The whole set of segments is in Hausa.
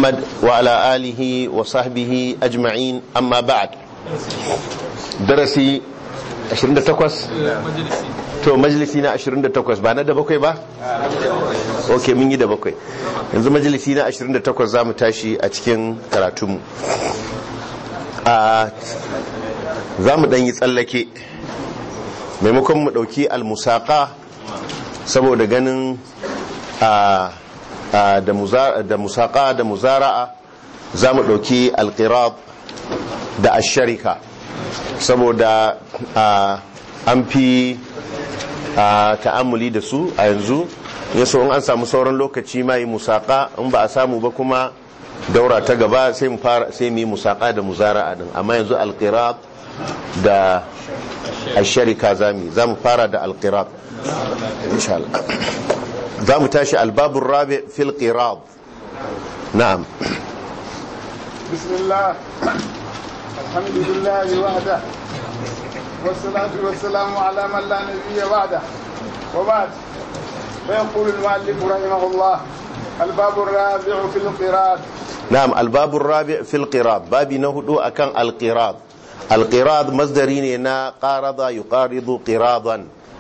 محمد وعلى آله وصحبه أجمعين أما بعد درسي 28 to majalisi na 28 ba na da bakwai ba? ok mun yi da bakwai yanzu majalisi na 28 za mu tashi a cikin karatunmu za mu ɗanyi tsallake maimakon mu ɗauki almusaka saboda ganin da musaka da muzara'a za mu ɗauki alkirab da asharika saboda an fi ta'amuli da su a yanzu yaso in an samu sauran lokaci ma yi musaka in ba a samu ba kuma daura ta gaba sai mu fara sai mu yi musaka da muzara'a din amma yanzu alqirab da asharika zami za mu fara da alqirab insha Allah za mu tashi albabur rabi fil qirab na'am bismillah alhamdulillah wahda والصلاة والسلام على من لا نبي بعده وبعد فيقول المؤلف رحمه الله الباب الرابع في القراءة نعم الباب الرابع في القراءة باب نهدو أكان القراءة القراءة مصدرين نا قارض يقارض قراضا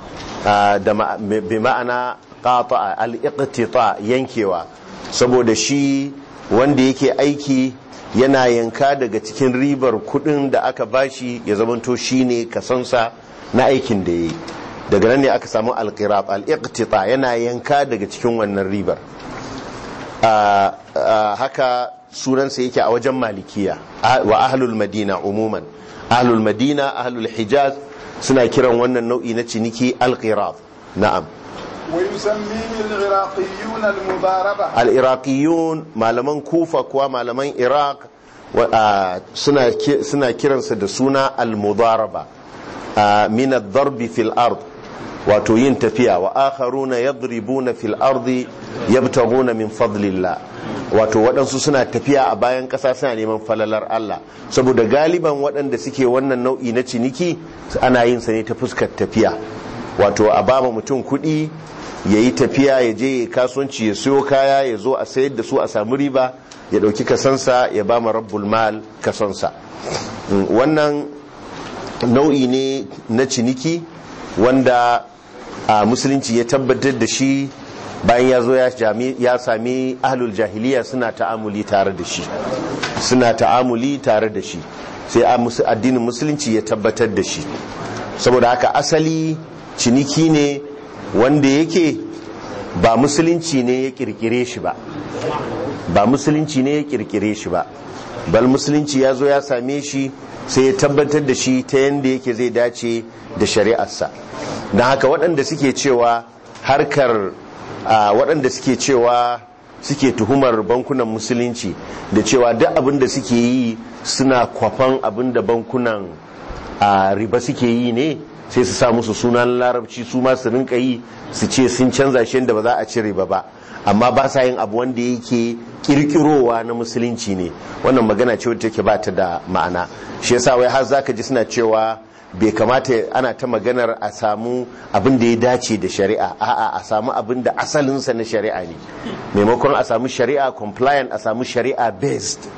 بمعنى قاطع الاقتطاع ينكوا saboda shi wanda yake aiki yana yanka daga cikin ribar kudin da aka bashi ya zamanto shine kasansa na aikin da yi daga nan ne aka samu alqirab al-iqtita yana yanka daga cikin wannan ribar haka sunansa yake a wajen malikiya wa ahlul madina umuman ahlul madina ahlul hijaz suna kiran wannan nau'i na ciniki alqirab na'am ويسميه العراقيون المضاربة العراقيون malaman kufa kuwa malaman iraq suna kiransa da suna al-mudaraba min ad-darb fil ard wato yin tafiya wa akharuna yadribuna fil ardi yabtaguna min fadlillah wato waɗansu suna tafiya a bayan ƙasa suna neman falalar Allah saboda galiban waɗanda suke wannan nau'i na ciniki ana yin sa ne ta fuskar tafiya wato a bama mutum kuɗi ya yi tafiya ya je ya kasuwanci ya siyo kaya ya zo a sayar da su a samu riba ya ɗauki kasansa ya ba ma rabbul mal kasansa wannan nau'i ne na ciniki wanda a musulunci ya tabbatar da shi bayan ya zo ya sami ahlul jahiliya suna ta'amuli tare da shi suna ta'amuli tare da shi sai addinin musulunci ya tabbatar da shi saboda haka asali ciniki ne wanda yake ba musulunci ne ya kirkire shi ba ba musulunci ne ya kirkire shi ba bal musulunci ya zo ya same shi sai ya tabbatar da shi ta yadda yake zai dace da shari'arsa don haka waɗanda suke cewa harkar waɗanda suke cewa suke tuhumar bankunan musulunci da cewa duk abin da suke yi suna kwafan abin da bankunan riba suke yi ne sai su sa musu sunan larabci su ma su rinka yi su ce sun canza shi da ba za a cire ba ba amma ba sa yin abu wanda yake kirkirowa na musulunci ne wannan magana ce wadda take ba ta da ma'ana shi yasa wai har zaka ji suna cewa bai kamata ana ta maganar a samu abin da ya dace da shari'a a'a a samu abin da asalinsa na shari'a ne maimakon a samu shari'a compliant a samu shari'a based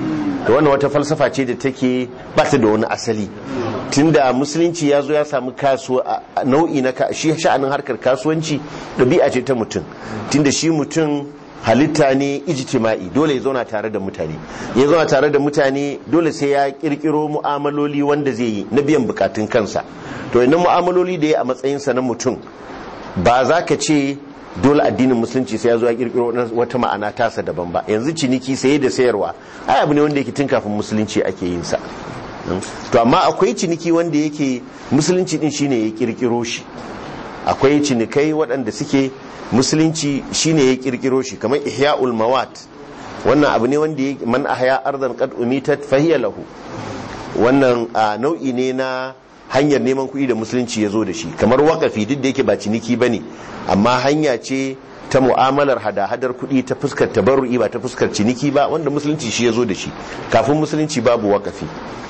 da wannan wata falsafa ce da take ba ta da wani asali tunda musulunci ya zo ya samu kasuwa nau'i na shi sha'anin harkar kasuwanci ɗabi'a ce ta mutum tunda shi mutum halitta ne ijtima'i dole ya zauna tare da mutane ya zauna tare da mutane dole sai ya kirkiro mu'amaloli wanda zai yi na biyan bukatun kansa to idan mu'amaloli da ya a matsayinsa na mutum ba za ka ce dole addinin musulunci sai ya zo ya kirkiro wata ma'ana tasa daban ba yanzu ciniki saye da sayarwa ai abu ne wanda yake tun kafin musulunci ake yin sa to amma akwai ciniki wanda yake musulunci din shine ya kirkiro shi akwai cinikai waɗanda suke musulunci shine ya kirkiro shi kamar ihya'ul mawat wannan abu ne wanda man ahya ardan qad umitat fahiya lahu wannan nau'i ne na hanyar neman kuɗi da musulunci ya zo da shi kamar wakafi duk da yake ba ciniki bane amma hanya ce ta mu'amalar hada-hadar kuɗi ta fuskar tabarru'i ba ta fuskar ciniki ba wanda musulunci shi ya zo da shi kafin musulunci babu wakafi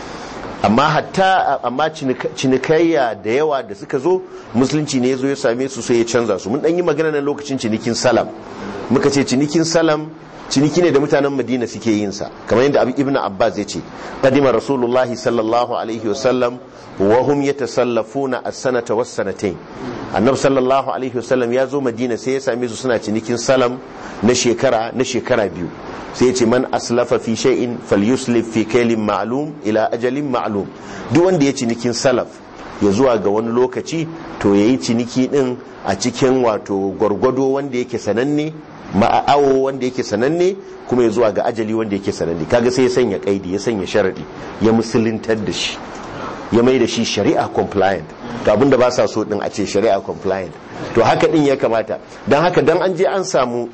amma hatta amma cinikayya da yawa da suka zo musulunci ne ya zo ya same su sai ya canza su mun dan yi magana na lokacin cinikin salam muka ce cinikin salam ciniki ne da mutanen madina suke yin sa kamar yadda ibnu abbas ya ce qadima rasulullah sallallahu alaihi wasallam wa hum yatasallafuna as-sanata was-sanatayn annabi sallallahu alaihi wasallam ya zo madina sai ya same su suna cinikin salam na shekara na shekara biyu sai ya ce man aslafa fi shay'in falyuslif fi kaylin ma'lum ila ajalin ma'lum duk wanda ya cinikin salaf ya zuwa ga wani lokaci to yayi ciniki din a cikin wato gwargwado wanda yake sananne ma'awo wanda yake sananne kuma ya zuwa ga ajali wanda yake sananne kaga sai ya sanya kaidi ya sanya sharadi ya musuluntar da shi ya mai da shi shari'a compliant to abinda ba sa so din a ce shari'a compliant to haka din ya kamata don haka dan an je an samu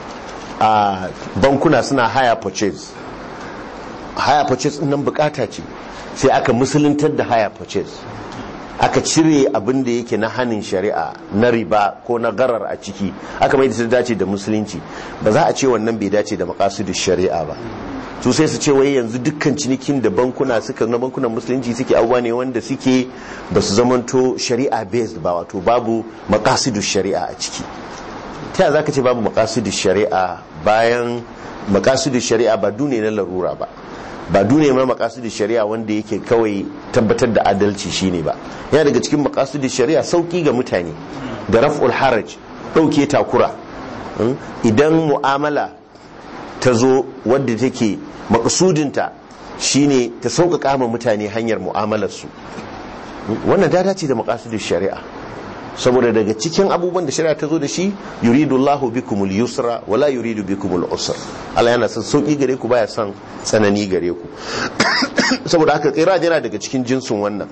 a bankuna suna haya purchase haya purchase nan bukata ce sai aka musuluntar da haya purchase aka cire abin da yake na hannun shari'a na riba ko na garar a ciki aka mai da ta dace da musulunci ba za a ce wannan bai dace da makasudin shari'a ba su sai su ce wai yanzu dukkan cinikin da bankuna suka na bankunan musulunci suke abubuwa ne wanda suke ba su zamanto shari'a based ba wato babu makasudin shari'a a ciki ta yaya zaka ce babu makasudin shari'a bayan makasudin shari'a ba dune na larura ba ba dune ma makasudin shari'a wanda yake kawai tabbatar da adalci shine ba yana daga cikin makasudin shari'a sauki ga mutane da raf'ul haraj dauke takura idan mu'amala ta zo wadda take makasudinta shine ta sauƙaƙa ma mutane hanyar mu'amalarsu wannan ta dace da makasudin shari'a saboda daga cikin abubuwan da shari'a ta zo da shi yuridu Allahu bikumul yusra wala yuridu bikumul usra Allah yana son sauki gare ku baya son tsanani gare ku saboda haka qiraj yana daga cikin jinsin wannan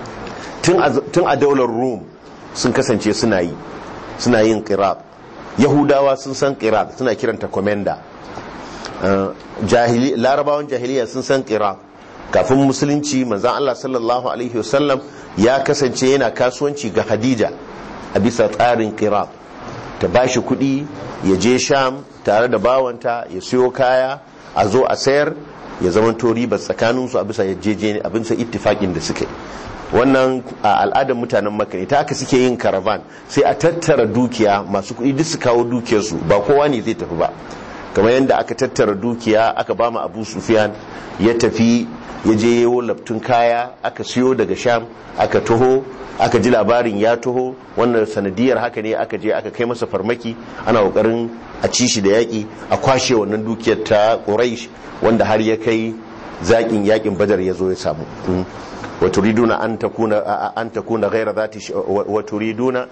tun a daular Rum sun kasance suna yi suna yin qirab Yahudawa sun san qirab suna kiranta commander jahili larabawan jahiliya sun san qirab kafin musulunci manzon Allah sallallahu alaihi wasallam ya kasance yana kasuwanci ga Hadija a bisa tsarin qirab ta bashi kuɗi ya je sham tare da bawanta ya siyo kaya a zo a sayar ya zama to riba tsakaninsu a bisa yajeje a bisa ittifakin da suke wannan a al'adar mutanen makka ne ta aka suke yin caravan sai a tattara dukiya masu kuɗi duk su kawo dukiyarsu ba kowa ne zai tafi ba kamar yadda aka tattara dukiya aka ba mu abu sufiyan ya tafi ya je yawo laftun kaya aka siyo daga sham aka taho aka ji labarin ya taho wannan sanadiyar haka ne aka je aka kai masa farmaki ana kokarin a ci shi da yaƙi a kwashe wannan dukiyar ta quraish wanda har ya kai zaƙin yaƙin badar ya zo ya samu wa turiduna an takuna an takuna ghayra zati wa turiduna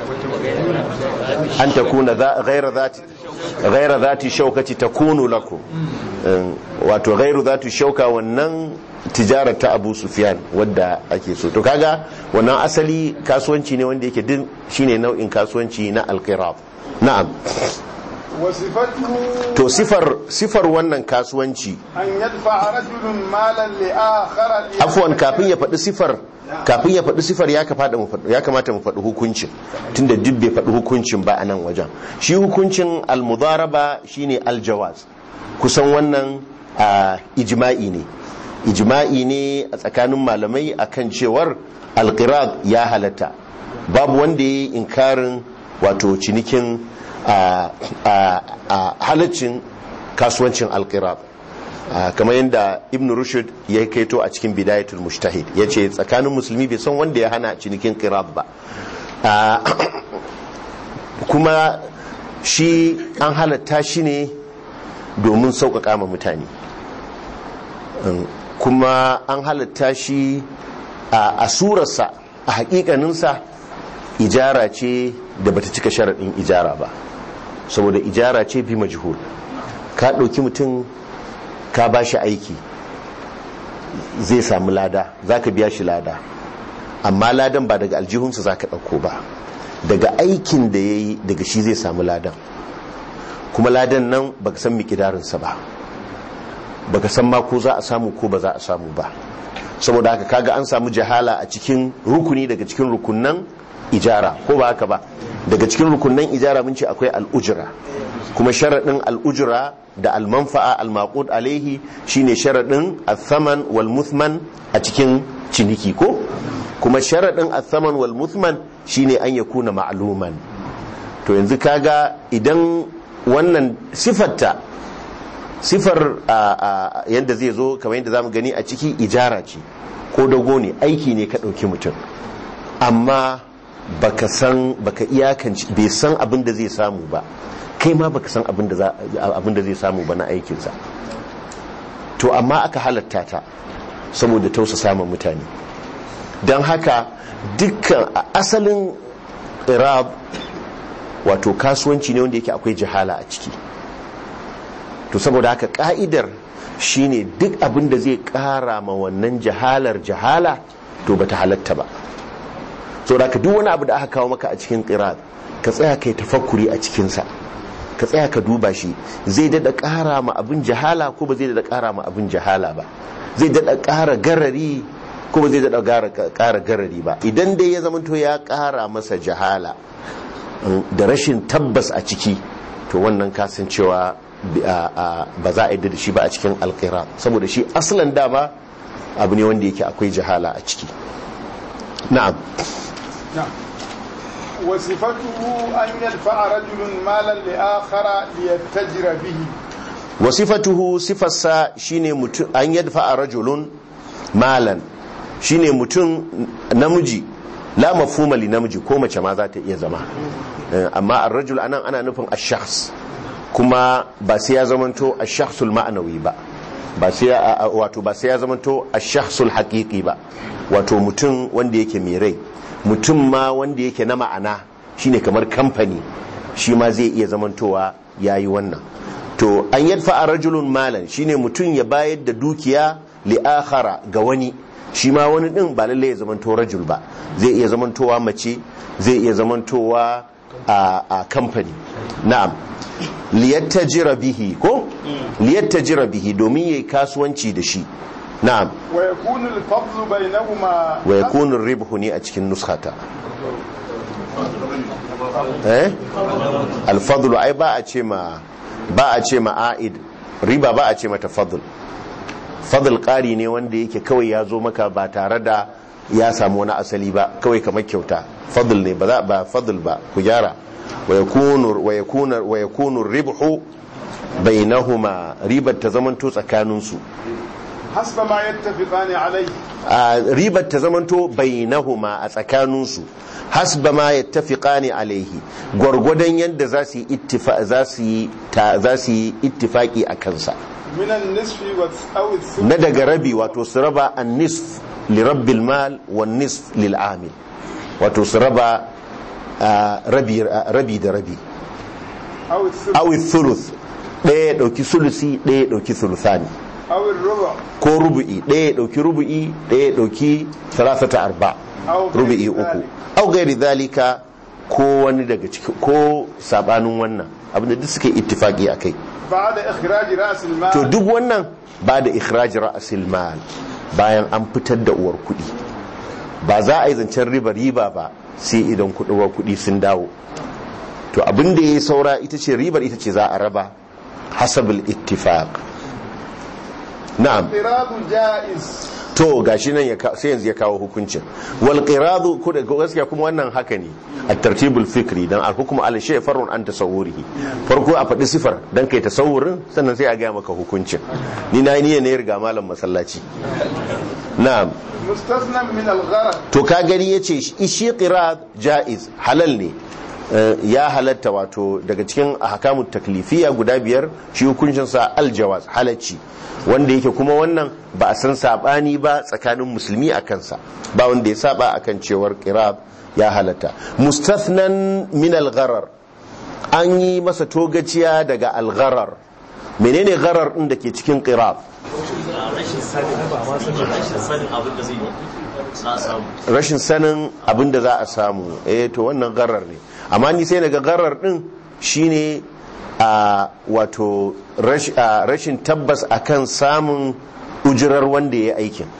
an takuna ghayra zati ghayra zati shaukati takunu lakum wato ghayru zati shauka wannan tijarar ta Abu Sufyan wadda ake so to kaga wannan asali kasuwanci ne wanda yake din shine nau'in kasuwanci na alqirab na'am to sifar sifar wannan kasuwanci an yadfa rajulun malan li akhara afwan kafin ya faɗi sifar kafin ya faɗi sifar ya kamata mu faɗi hukuncin tunda duk bai faɗi hukuncin ba a nan wajen shi hukuncin almudaraba shine aljawaz kusan wannan ijma'i ne ijma'i ne a tsakanin malamai akan cewar alqirab ya halatta babu wanda ya yi inkarin wato cinikin halaccin kasuwancin alqirab kamar yadda ibn rushd ya kaito a cikin bidayatul mujtahid ya ce tsakanin musulmi bai san wanda ya hana cinikin qirab ba kuma shi an halatta shi ne domin sauƙaƙa ma mutane kuma an halatta shi a surarsa a haƙiƙaninsa ijara ce da bata cika sharaɗin ijara ba saboda ijara ce bi majhul ka ɗauki mutum ka ba shi aiki zai samu lada za ka biya shi lada amma ladan ba daga aljihunsa za ka ɗauko ba daga aikin da ya yi daga shi zai samu ladan kuma ladan nan baka san mikidarinsa ba baka san ma ko za a samu ko ba za a samu ba saboda haka kaga an samu jahala a cikin rukuni daga cikin rukunan ijara ko ba haka ba daga cikin rukunan ijara mun ce akwai al'ujira kuma sharaɗin al'ujira da almanfa'a al-maqud alaihi shine sharaɗin al-thaman wal muthman a cikin ciniki ko kuma sharaɗin al-thaman wal muthman shine an yakuna ma'luman to yanzu kaga idan wannan sifarta sifar yadda zai zo kamar yadda zamu gani a ciki ijara ce ko dago ne aiki ne ka ɗauki mutum amma baka san baka iyakanci bai san abin da zai samu ba kai ma baka san abin da zai samu ba na aikinsa to amma aka halatta ta saboda tausa samun mutane don haka dukkan asalin irab wato kasuwanci ne wanda yake akwai jihala a ciki to saboda haka ka'idar shine duk abin da zai kara ma wannan jahalar jahala to bata halatta ba saboda haka duk wani abu da aka kawo maka a cikin irab ka tsaya kai tafakkuri a cikinsa ka tsaya ka duba shi zai dada kara ma abin jahala ko ba zai dada kara ma abin jahala ba zai dada kara garari ko ba zai dada kara garari ba idan dai ya zamanto ya kara masa jahala da rashin tabbas a ciki to wannan kasancewa ba za a yi da shi ba a cikin alkira saboda shi asalin dama abu ne wanda yake akwai jahala a ciki na'am وصفته أن يدفع رجل مالا لآخر ليتجر به وصفته صفة سا شيني متن أن يدفع رجل مالا shine mutum namiji la mafhuma li namiji ko mace ma za ta iya zama amma ar-rajul anan ana nufin ash-shakhs kuma ba sai ya zamanto ash-shakhsul ma'nawi ba ba sai wato ba sai ya zamanto ash-shakhsul haqiqi ba wato mutum wanda yake mai rai mutum ma wanda yake na ma'ana shine kamar kamfani shi ma zai iya zamantowa yayi wannan to an yadfa a rajulun malan shine mutum ya bayar da dukiya li akhara ga wani shi ma wani din ba lalle ya zamanto rajul ba zai iya zamantowa mace zai iya zamantowa a kamfani na'am liyattajira bihi ko liyattajira bihi domin yayi kasuwanci da shi na'am wa yakunu al-fadlu bainahuma wa yakunu ar-ribhu ni a cikin nuskhata eh al-fadlu ai ba a ce ma ba a ce ma aid riba ba a ce mata fadl fadl ƙari ne wanda yake kawai ya zo maka ba tare da ya samu wani asali ba kawai kamar kyauta fadl ne ba za ba fadl ba ku gyara wa yakunu wa yakunu wa yakunu ribhu bainahuma ribar ta zamanto tsakaninsu hasba ma yattafiqani alayhi a ribar ta zamanto bainahuma a tsakaninsu hasba ma yattafiqani alaihi gwargwadon yadda za su yi ittifa za su yi ta za su yi ittifaki a kansa min an-nisfi wa aw na daga rabi wato su raba an-nisf li rabbil mal wa nisf lil amil wato su raba rabi rabi da rabi aw aw thuluth ɗaya ya ɗauki sulusi ɗaya ya ɗauki sulusani aw ar-rubu' ko rubu'i ɗaya ya ɗauki rubu'i ɗaya ya ɗauki salasata arba aw rubu'i uku au gairi zalika ko wani daga ciki ko sabanin wannan abinda duk suke ittifaki a kai ba'da ikhraj ra's al-mal to duk wannan ba da ikhraj ra'asil mal bayan an fitar da uwar kuɗi ba za a yi zancen riba riba ba sai idan kuɗi uwar kuɗi sun dawo to abin da ya yi saura ita ce ribar ita ce za a raba hasabul ittifaq na'am qiradu jaiz to gashi nan ya ka- sai yanzu ya kawo hukuncin wal qiradu ko da gaskiya kuma wannan haka ne at tartibul fikri dan al hukmu al shay farun an tasawwurihi farko a faɗi sifar dan kai tasawurin sannan sai a ga maka hukuncin ni na yi niyyar ne riga malam masallaci na'am mustasnan min al-gharad to ka gani yace shi shi qirad jaiz halal ne Eh, ya halatta wato daga cikin ahkamut taklifiya guda biyar shi hukuncin sa aljawaz halacci wanda yake kuma wannan ba a san sabani ba tsakanin musulmi a kansa ba wanda ya saba akan cewar qirad ya halatta mustathnan min al-gharar an yi masa togaciya daga al-gharar menene gharar din da ke cikin qirad rashin sanin rashin sanin abin da zai yi na samu rashin sanin abin da za a samu eh to wannan garar ne amma ni sai daga garar din shine a wato rash- a, rashin tabbas akan samun ujirar wanda ya yi aikin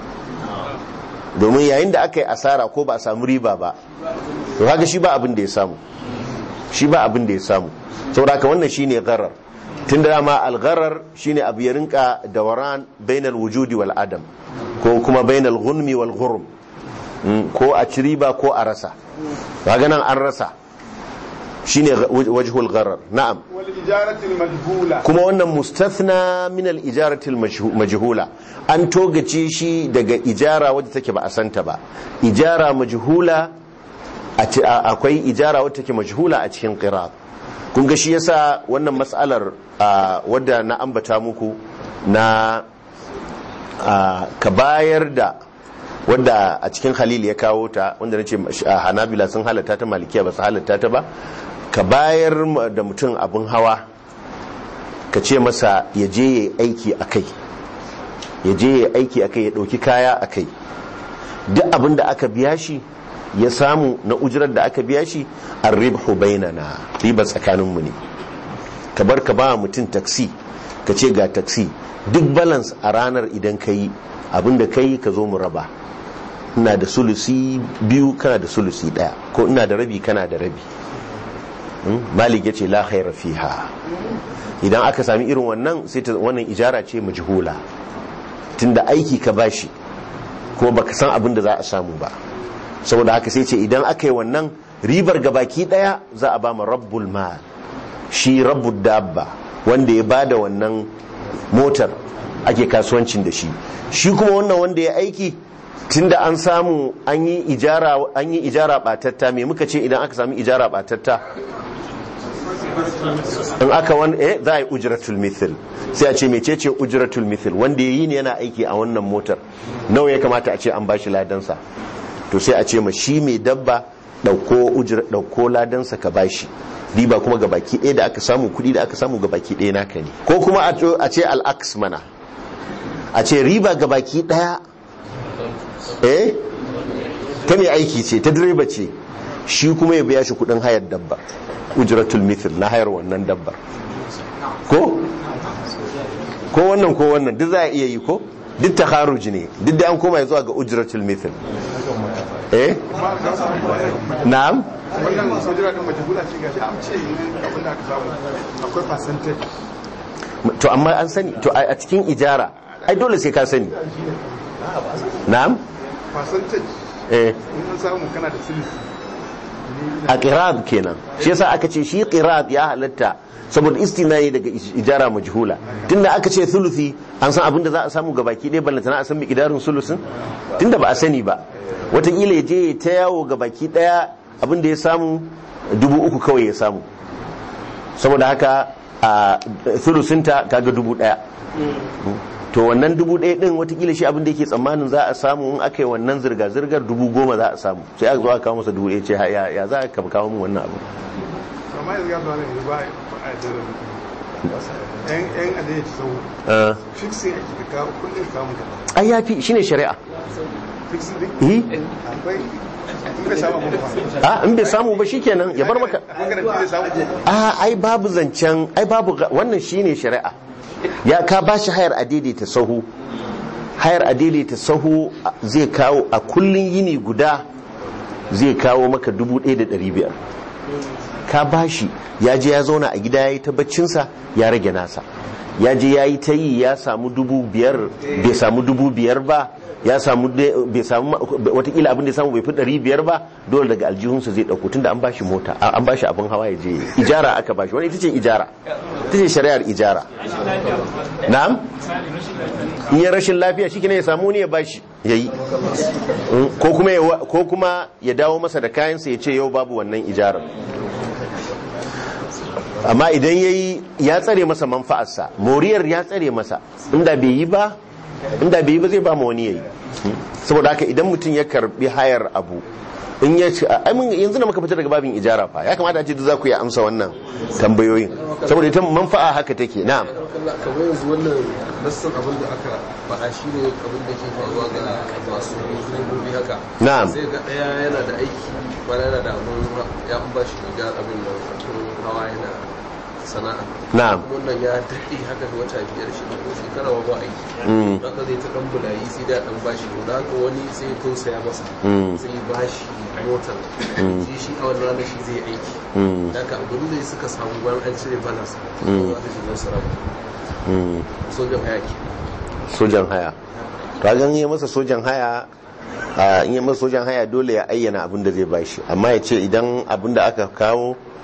domin yayin da aka yi asara ko ba a samu riba ba to kaga shi ba abin da ya samu shi ba abin da ya samu saboda haka wannan shine garar tun da dama algarar shine abu ya rinka dawaran bainal wujudi wal adam ko kuma bainal gunmi wal ghurm Mm, ko a ci riba ko a rasa kaga nan an rasa shine wajhul gharar na'am والإجارة المجهولة kuma wannan mustathna min al-ijarati al-majhula an togace shi daga ijara wadda take ba a santa ba ijara majhula a ci- a- akwai ijara wadda take majhula a cikin qirat kun ga shi yasa wannan mas'alar a, wadda na ambata muku na a, ka bayar da wadda a cikin halil ya kawo ta wanda na ce hanabila sun halatta ta malikiya ba su halatta ta ba ka bayar ma da mutum abin hawa ka ce masa ya je ya yi aiki a kai ya je ya yi aiki a kai ya ɗauki kaya a kai duk abin da aka biya shi ya samu na ujirar da aka biya shi an ribhu bainana riba tsakaninmu ne ka bar ka ba mutum taksi ka ce ga taksi duk balance a ranar idan ka yi abin da ka yi ka zo mu raba ina da sulusi biyu kana da sulusi daya ko ina da rabi kana da rabi Hmm? malik ya ce la khaira fiha idan aka sami irin wannan sai ta wannan ijara ce majhula tunda aiki ka bashi kuma baka san abin da za a samu ba saboda haka sai ce idan aka yi wannan ribar gabaki daya za a ba ma rabbul mal shi rabbul dabba wanda ya bada wannan motar ake kasuwancin da shi shi kuma wannan wanda ya aiki tunda an samu an yi ijara an yi ijara batatta me muka ce idan aka samu ijara batatta in aka wani eh za a yi ujratul mithil sai a ce mecece ujratul mithil wanda ya yi ne yana aiki a wannan motar nawa ya kamata a ce an bashi ladansa to sai a ce ma shi mai dabba dauko ujra dauko ladansa ka bashi riba kuma ga baki ɗaya da aka samu kuɗi da aka samu ga baki ɗaya naka ne ko kuma a to- a ce al'aks mana a ce riba ga baki ɗaya eh ta mai aiki ce ta direba ce shi kuma ya biya shi kuɗin hayar dabba ujratul mithil na hayar wannan dabbar ko ko wannan ko wannan duk za a iya yi ko duk takharuj ne duk da an koma zuwa ga ujratul mithil eh na'am wannan sojira din majhula ce gashi an ce abin da aka samu akwai percentage to amma an sani to a a cikin ijara ai dole sai ka sani na'am percentage eh in an samu kana da silisi a qirab kenan shi yasa aka ce shi qirab ya halatta saboda istinai daga ij- ijara majhula tunda aka ce thuluthi an san abin da za a samu gabaki ɗaya ballantana a san miqdarin sulusin tunda ba a sani ba wataƙila ya je ya ta yawo gabaki ɗaya abin da ya samu dubu uku kawai ya samu saboda haka a thulusinta kaga dubu ɗaya to wannan dubu ɗaya ɗin watakila shi abin da yake tsammanin za a samu in aka yi wannan zirga-zirgar dubu goma za a samu sai aka zo aka kawo masa dubu ɗaya ce ya ya za ka kawo min wannan abu amma yanzu ya zo ne ba a da yan yan adai ta sau Ah, fixing ake da kawo kullum kamun ka ai ya fi shine shari'a fixing din eh akwai in ka samu abin ba a in bai samu ba shikenan ya bar maka magana da zai samu a ai babu zancen ai babu ga- wannan shine shari'a ya ka ba shi hayar a daidaita sahu hayar a daidaita sahu a- zai kawo a kullun yini guda zai kawo maka dubu ɗaya da ɗari biyar ka ba shi ya je ya zauna a gida ya yi ta baccinsa ya rage nasa ya je ya yi ta yi ya samu dubu biyar bai samu dubu biyar ba ya samu de- bai samu ma- watakila abin da ya samu bai fi ɗari biyar ba dole daga aljihunsa zai ɗauko tunda an bashi mota a- an bashi abin hawa ya je ijara aka bashi wani ita ce ijara ita ce shari'ar ijara na'am in ya rashin lafiya shi ne ya samu ne ya bashi ya yi ko kuma ya wa- ko kuma ya dawo masa da kayansa ya ce yau babu wannan ijarar amma idan ya yi ya tsare masa manfa'arsa moriyar ya tsare masa inda bai yi ba inda bai yi ba zai ba ma wani ya yi saboda haka idan mutum ya karbi hayar abu in ya ci ai mun yanzu da muka fita daga babin ijara fa ya kamata a ce duk za ku yi amsa wannan tambayoyin saboda ita manfa'a haka take na'am kamar yanzu wannan nassan abin da aka faɗa shi ne abin da ke faruwa ga masu direbobi haka Na'am. sai ga ɗaya yana da aiki wani yana da abin ya an ba shi riga abin da abin hawa yana sana'a na'am wannan ya daɗe haka da wata biyar shi ko shekara ba aiki Mm. haka zai ta ɗan bulayi sai da ɗan bashi da haka wani sai ya tausaya masa Mm. sai ya bashi motar shi shi a wannan ranar shi zai aiki Mm. da haka abin da suka samu bayan an cire balas Mm. za ta shiga sarrafa Mm. sojan hayaki sojan haya to a gan yi masa sojan haya a in yi masa sojan haya dole ya ayyana abin da zai bashi amma ya ce idan abin da aka kawo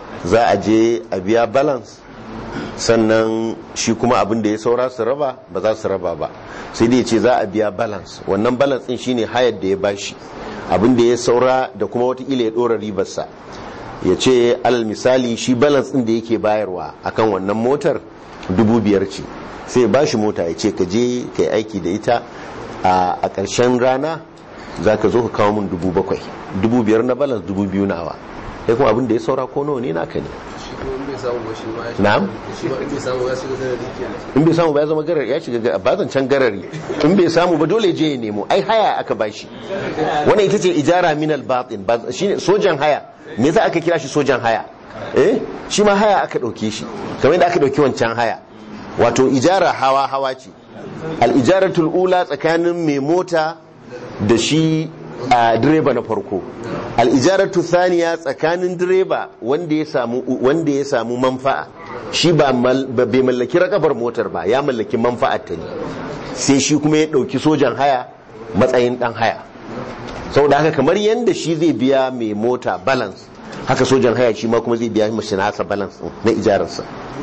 za a je a biya balance sannan shi kuma abin da ya saura su raba ba za su raba ba sai dai ce za a biya balance wannan balance din shine hayar da ya bashi abin da ya saura da kuma watakila ya dora ribarsa ya ce alal misali shi balance din da yake bayarwa akan wannan motar dubu biyar ce sai ya bashi mota ya ce ka je ka yi aiki da ita a ƙarshen rana za ka zo ka kawo min dubu bakwai dubu biyar na balance dubu biyu nawa sai kuma abin da ya saura ko nawa ne naka ne shi kuma in bai samu ba shi ma ya Na'am. shi ma in bai samu ya shiga garari kenan in bai samu ba ya zama garari ya shiga ba can garari in bai samu ba dole je ya nemo ai haya aka bashi wannan ita ce ijara min al batin ba shine sojan haya me yasa aka kira shi sojan haya eh shi ma haya aka dauke shi kamar yadda aka dauki wancan haya wato ijara hawa hawa ce al ijaratul ula tsakanin mai mota da shi a direba na farko al ijaratu thaniya tsakanin direba wanda ya samu wanda ya samu manfa'a shi ba mal- ba- bai mallaki rakabar motar ba ya mallaki manfa'ar ta ne sai shi kuma ya dauki sojan haya matsayin dan haya saboda haka kamar yadda shi zai biya mai mota balance haka sojan haya shi ma kuma zai biya mashi nasa balance din na ijararsa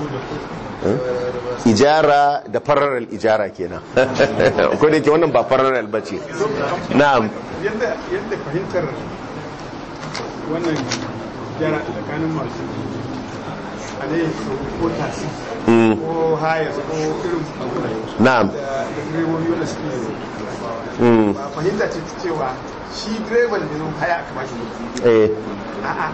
Eh? ijara da fararal ijara kenan ko da yake wannan ba fararal ba ce na'am yadda yadda fahimtar wannan gyara tsakanin masu alayyar ko tasi Mm. ko hayas ko irin abu na'am da da direbobi wanda suke Mm. ba fahimta ce ta cewa shi direban da zo haya aka bashi mota eh a'a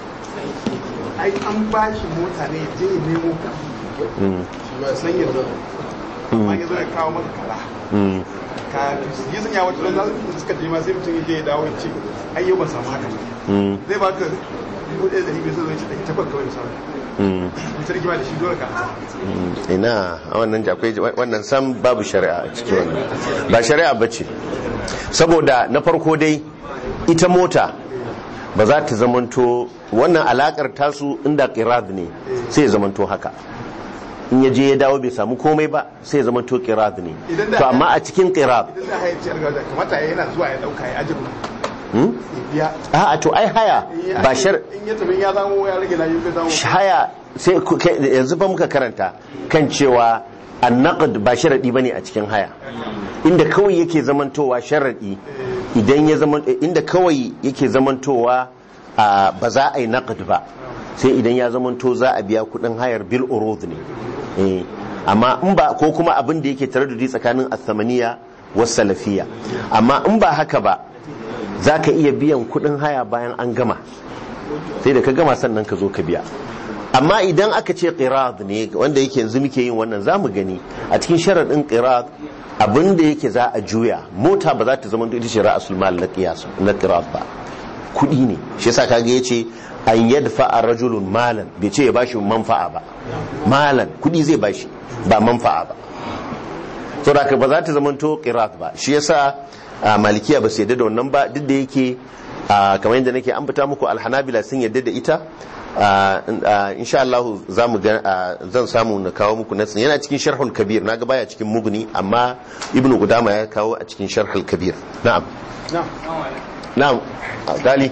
ai an bashi mota ne ya je ya nemo ka mm. shi ma san ya zo amma ya zo ya kawo maka kala Mm. ka yi sanya wata don za suka je ma sai mutum ya je ya dawo ya ce ai yau ban samu haka Mm. zai ba ka dubu ɗaya da hibe sai zai ce ɗari takwas kawai misali Mm. mutum rigima da shi dole ka Mm. ina a wannan jakwai wannan sam babu shari'a a cikin wannan ba shari'a ba ce saboda na farko dai ita mota ba za ta zamanto wannan alakar tasu inda qirad ne sai ya zamanto haka in ya je ya dawo bai samu komai ba sai ya zamanto qirad ne Idan da- to amma a cikin qirad idan za a yi ciyar gaza kamata ya yana zuwa ya ɗauka ya ajiye hmm? ya biya a'a to ai haya In ya- ba shar in ya tafi ya zamo ya rage na yi bai zamo haya sai ku- kai- yanzu fa muka karanta kan cewa annaqd ba sharadi bane a cikin haya inda kawai yake zamantowa sharadi idan ya zaman inda kawai yake zamantowa a ba za a yi naqd ba sai idan ya zamanto za a biya kudin hayar bil urud ne eh amma in ba ko kuma abin da yake taraddudi tsakanin as-samaniya was salafiyya amma in ba haka ba za ka iya biyan kudin haya bayan an gama sai da ka gama sannan ka zo ka biya amma idan aka ce qirad ne wanda yake yanzu muke yin wannan zamu gani a cikin sharadin qirad abin da yake za a juya mota ba za ta zama ita ce ra'asul mal na qiyas na qirad ba kudi ne shi yasa kaga yace an yadfa rajulun malan bai ce ya bashi manfa'a ba malan kudi zai bashi ba manfa'a ba saboda haka ba za ta zama to qirad ba shi yasa a malikiya ba su yadda da wannan ba duk da yake a, kamar yadda nake ambata muku alhanabila sun yadda da ita a, a, insha Allah za mu ga a, zan samu na kawo muku nasin yana cikin sharhul kabir na ga baya cikin mugni amma ibnu gudama ya kawo a cikin sharhul kabir na'am na na'am a, gali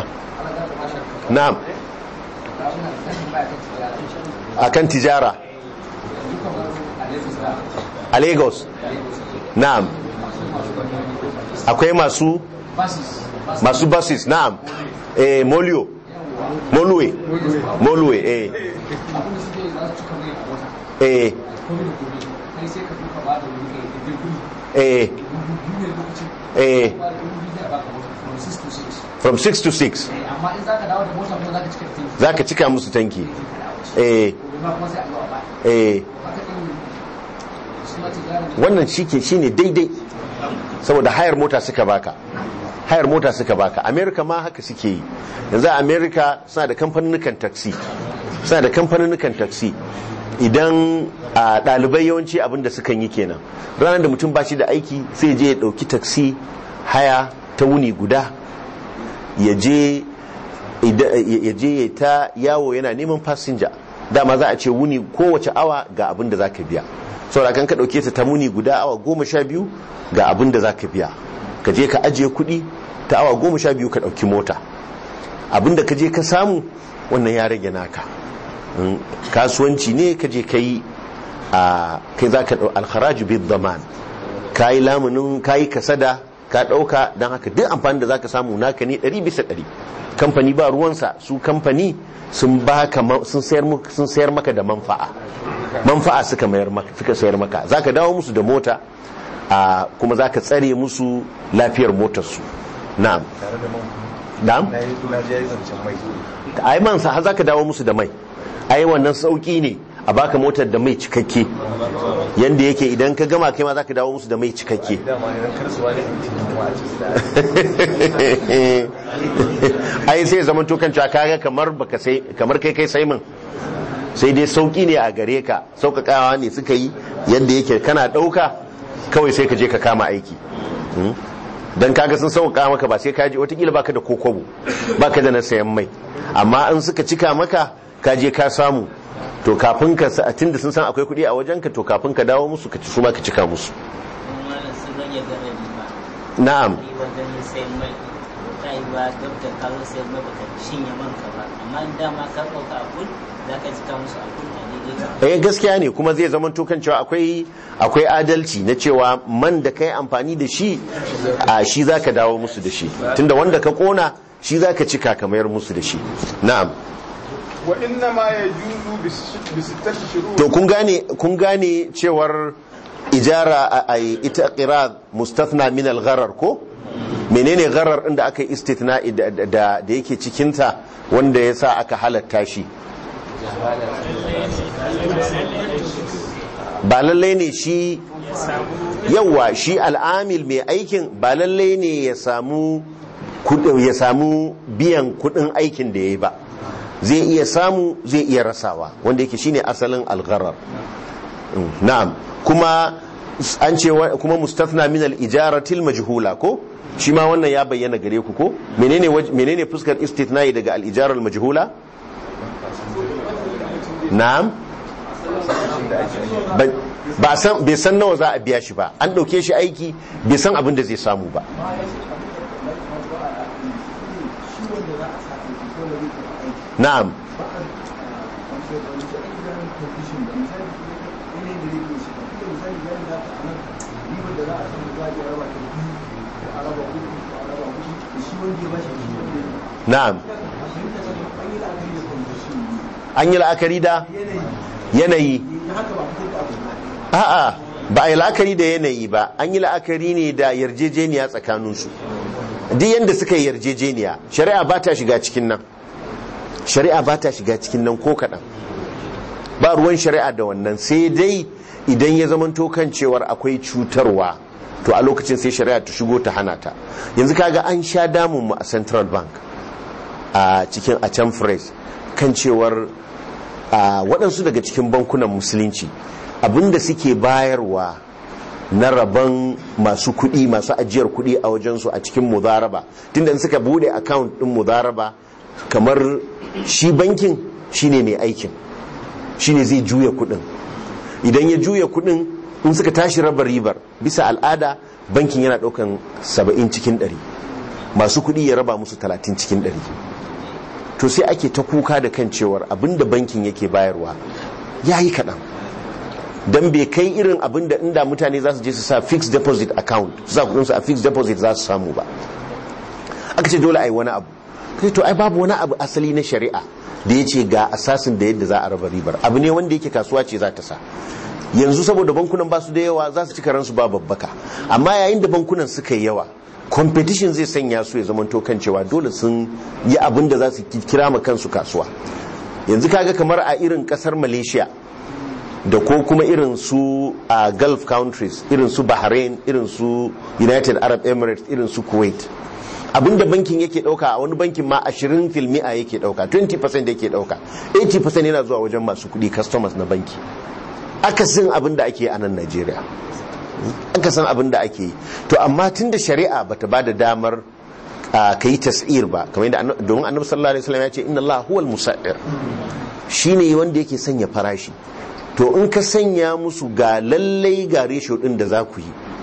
na'am akan tijara a lagos na'am akwai masu masu buses na'am eh molio molue molue eh eh eh eh from 6 to 6 amma in za ka dawo da mota kuma za ka cika tanki za ka cika musu tanki eh gobe ma kuma sai a zuwa ba eh haka din shi ma tijara wannan shike shine daidai saboda hayar mota suka baka hayar mota suka baka america ma haka suke yi yanzu a america suna da kamfanin taxi suna da kamfanin taxi idan a ɗalibai yawanci abinda sukan yi kenan ranar da mutum ba shi da aiki sai je ya ɗauki taxi haya ta wuni guda ya je ida- ya je ya ta yawo yana neman fasinja dama za a ce wuni kowace awa ga abin da za ka biya saboda kan ka ɗauke ta ta wuni guda awa goma sha biyu ga abin da za ka biya ka je ka ajiye kuɗi ta awa goma sha biyu ka ɗauki mota abin da ka je ka samu wannan ya rage naka Mm, kasuwanci ne ka je kai a kai za ka ɗau alharaju bid zaman ka yi lamunin ka yi kasada ka ɗauka don haka duk amfani da za ka samu naka ne ɗari bisa ɗari kamfani ba ruwansa su kamfani sun baka ma- sun sayar mu- sun sayar maka da manfa'a manfa'a suka mayar maka suka sayar maka za ka dawo musu da mota a kuma za ka tsare musu lafiyar motarsu na'am na'am na yi na je zancen mai ai man sa har zaka dawo musu da mai ai wannan sauki ne a baka motar da mai cikakke yanda yake idan ka gama kai ma zaka dawo musu da mai cikakke dama idan karsuwa ne mutum kuma a cikin da ai sai zaman to kan cewa kaga kamar baka sai kamar kai kai sai min sai dai sauki ne a gare ka sauƙaƙawa ne suka yi yadda yake kana ɗauka kawai sai ka je ka kama aiki Hmm? dan kaga sun sauƙaƙa maka ba sai ka je watakila baka da kokobo baka da na sayan mai amma in suka cika maka ka je ka samu to kafin ka sa tunda sun san akwai kuɗi a wajenka to kafin ka dawo musu ka ci su ma ka cika musu malam sun rage garari ba na'am yi wajen sayan mai ta yi ba duk da ka zo sayan mai baka shinye manka ba amma in dama ka ɗauka a kun za ka cika musu a kun a daidai eh gaskiya ne kuma zai zama to kan cewa akwai akwai adalci na cewa man da kai amfani da shi a shi zaka dawo musu da shi tunda wanda ka kona shi zaka cika ka mayar musu da shi na'am wa inna ma yajuzu bi sittati shurut to kun gane kun gane cewar ijara a a- ita qirad mustathna min al-gharar ko menene gharar din da aka yi istithna da da da yake cikin ta wanda yasa aka halatta shi ba lallai ne shi yawa shi al'amil mai aikin ba lallai ne ya samu kudin ya samu biyan kudin aikin da ya yi ba zai iya samu zai iya rasawa wanda yake shine asalin algharar Mm, na'am kuma an ce wa- kuma mustathna min al-ijaratil majhula ko shi ma wannan ya bayyana gare ku ko menene waj- menene fuskar istithna'i daga al-ijara al-majhula na'am Ba- ba san bai san nawa za a biya shi ba an dauke shi aiki bai san abin da zai samu ba na'am na'am an yi la'akari da yanayi a'a ba a yi la'akari da yanayi ba an yi la'akari ne da yarjejeniya tsakaninsu duk yadda suka yi yarjejeniya shari'a ba ta shiga cikin nan shari'a ba ta shiga cikin nan ko kaɗan ba ruwan shari'a da wannan sai dai idan ya zamanto kan cewar akwai cutarwa to a lokacin sai shari'a ta shigo ta hana ta yanzu kaga an sha damun mu a central bank a cikin a can phrase kan cewar a waɗansu daga cikin bankunan musulunci abinda suke bayarwa na rabon masu kuɗi masu ajiyar kuɗi a wajensu a cikin mudaraba tunda in suka bude account ɗin mudaraba kamar shi bankin shine mai aikin shine zai juya kuɗin idan ya juya kuɗin in suka tashi raba ribar bisa al'ada bankin yana ɗaukan 70 cikin 100 masu kuɗi ya raba musu 30 cikin 100 to sai ake ta kuka da kan cewar abinda bankin yake bayarwa ya yi kaɗan don bai kai irin abinda inda mutane za su je su sa fixed deposit account su sa kudinsu a fixed deposit za su samu ba aka ce dole a yi wani abu kai to ai babu wani abu asali na shari'a da ya ce ga asasin da yadda za a raba ribar abu ne wanda yake kasuwa ce za ta sa yanzu saboda bankunan ba su da yawa za su ci karansu ba babbaka amma yayin da bankunan suka yi yawa competition zai sanya su ya zama kan cewa dole sun yi abin da za su kira ma kansu kasuwa yanzu kaga kamar a irin kasar malaysia da ko kuma irin su a gulf countries irin su bahrain irin su united arab emirates irin su kuwait abinda bankin yake dauka a wani bankin ma 20 filmi'a yake dauka 20% yake dauka 80% yana zuwa wajen masu kudi customers na banki akasin abin da ake a nan najeriya aka san abin da ake yi to amma tun da shari'a bata ba da damar ka yi tas'ir ba kamar yadda domin annabi sallallahu alaihi wasallam ya ce inna Allah huwal musa'ir shine wanda yake sanya farashi to in ka sanya musu ga lallai ga ratio din da za ku yi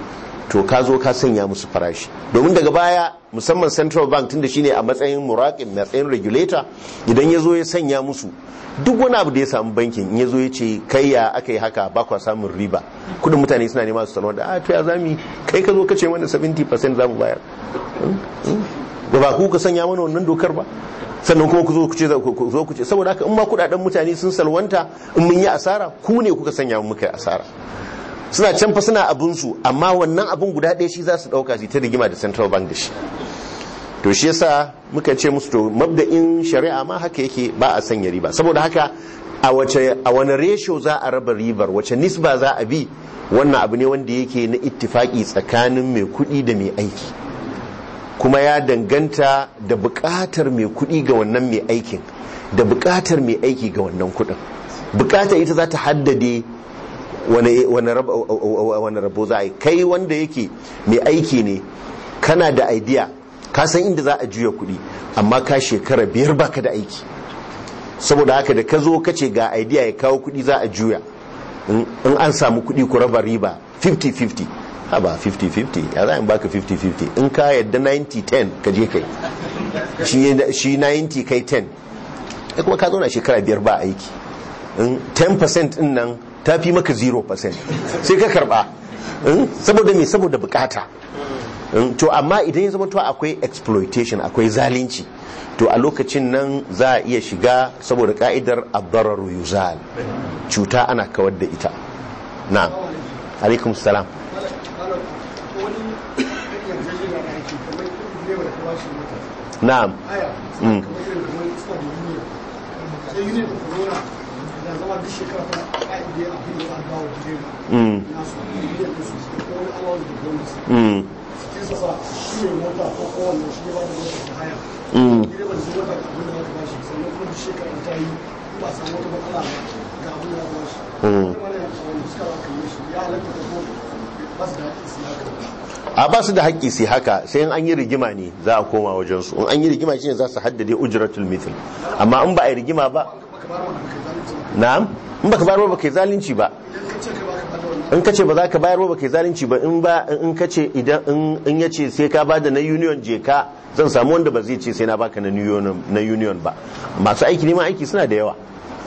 to ka zo ka sanya musu farashi domin daga baya musamman central bank tunda shine a matsayin muraƙin matsayin regulator idan ya zo ya sanya musu duk wani abu da ya samu bankin in ya zo ya ce kai ya aka yi haka ba kwa samun riba kudin mutane suna nema su salwa da a to ya zami kai ka zo ka ce mana 70% za mu bayar ba ba ku ka sanya mana wannan dokar ba sannan kuma ku zo ku ce ku zo ku ce saboda haka in ma kudaden mutane sun salwanta in mun yi asara ku ne kuka sanya mu muka yi asara suna can fa suna abun su amma wannan abun guda ɗaya shi za su ɗauka su ta rigima da central bank da shi to shi yasa muka ce musu to mabda'in shari'a ma haka yake ba a sanya riba saboda haka a wace a wani ratio za a raba ribar wace nisba za a bi wannan abu ne wanda yake na ittifaki tsakanin mai kuɗi da mai aiki kuma ya danganta da buƙatar mai kuɗi ga wannan mai aikin da buƙatar mai aiki ga wannan kuɗin buƙatar ita za ta haddade wani rabo za a yi kai wanda yake mai aiki ne kana da idea ka san inda za a juya kuɗi amma ka shekara biyar baka da aiki saboda haka da ka zo ka ce ga idea ya kawo kuɗi za a juya in an samu kuɗi ku raba riba 50-50 haba 50-50 ya za a baka 50-50 in ka yadda 90-10 ka je kai shi 90 kai 10 ya kuma ka zauna shekara biyar ba aiki 10% din nan ta fi maka 0% sai ka karba saboda me saboda bukata to amma idan ya zama to akwai exploitation akwai zalunci to a lokacin nan za a iya shiga saboda ka'idar abdarar yuzal cuta ana kawar da ita na alaikum salam na'am mm. Mm. Mm. Mm. Mm. a ba su da haƙƙi sai haka sai in an yi rigima ne za a koma wajensu in an yi rigima shine za su haddade ujratul mithl amma in ba a yi rigima ba na'am in baka bayar ba kai zalunci ba in kace ba za ka bayar ba kai zalunci ba in ba in kace idan in yace sai ka bada na union je ka zan samu wanda ba zai ce sai na baka na union na union ba masu aiki neman aiki suna da yawa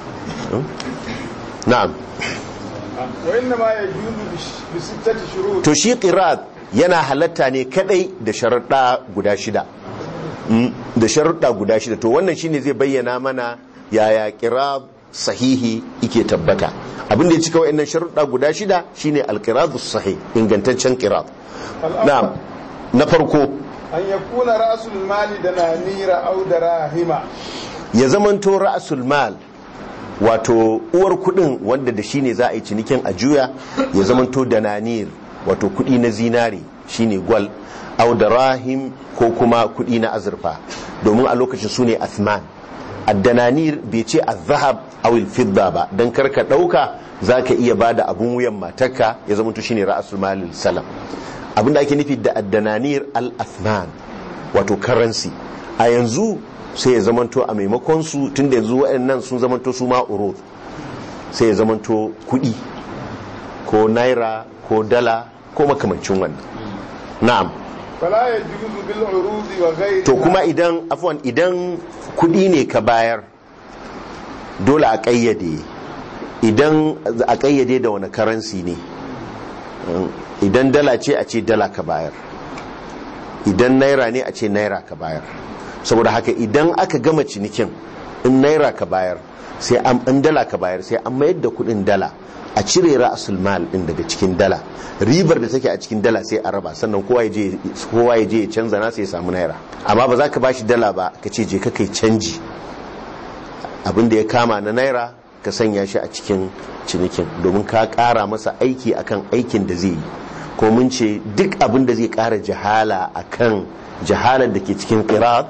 na'am wa inna ma yajuzu bi sittati shurut to shi qirat yana halatta ne kadai da sharuɗa guda shida da sharuɗa guda shida to wannan shine zai bayyana mana yaya qirat sahihi ike tabbata abin da ya cika wa'annan sharuɗa guda shida shine alqiradu sahih ingantaccen qirat na'am na farko an yakuna ra'sul mali da nanira aw darahima ya zamanto ra'sul mal wato uwar kudin wanda da shine za a yi cinikin a juya ya zamanto da nanir wato kudi na zinari shine gwal au da rahim ko kuma kudi na azurfa domin a lokacin su ne athman addananir bai ce azhab aw fidda ba dan karka dauka zaka iya bada abun wuyan matarka ya zama to shine ra'asul malil salam abinda ake nufi da addananir al athman wato currency a yanzu sai ya zamanto a maimakon su tunda yanzu waɗannan sun zamanto su ma urud sai ya zamanto kuɗi ko naira ko dala ko makamancin wannan na'am fala yajuzu bil urudi wa ghayri to kuma idan afwan idan kuɗi ne ka bayar dole a ƙayyade idan a ƙayyade da wani karansi ne idan dala ce a ce dala ka bayar idan naira ne a ce naira ka bayar saboda haka idan aka gama cinikin in naira ka bayar sai an in dala ka bayar sai an mayar da kudin dala a cire ra'asul mal din daga cikin dala ribar da take a cikin dala sai a raba sannan kowa ya je kowa ya je ya canza na sai ya samu naira amma ba za ka bashi dala ba ka ce je ka kai canji abin da ya kama na naira ka sanya shi a cikin cinikin domin ka kara masa aiki akan aikin da zai yi ko mun ce duk abin da zai kara jahala akan jahalar da ke cikin qirat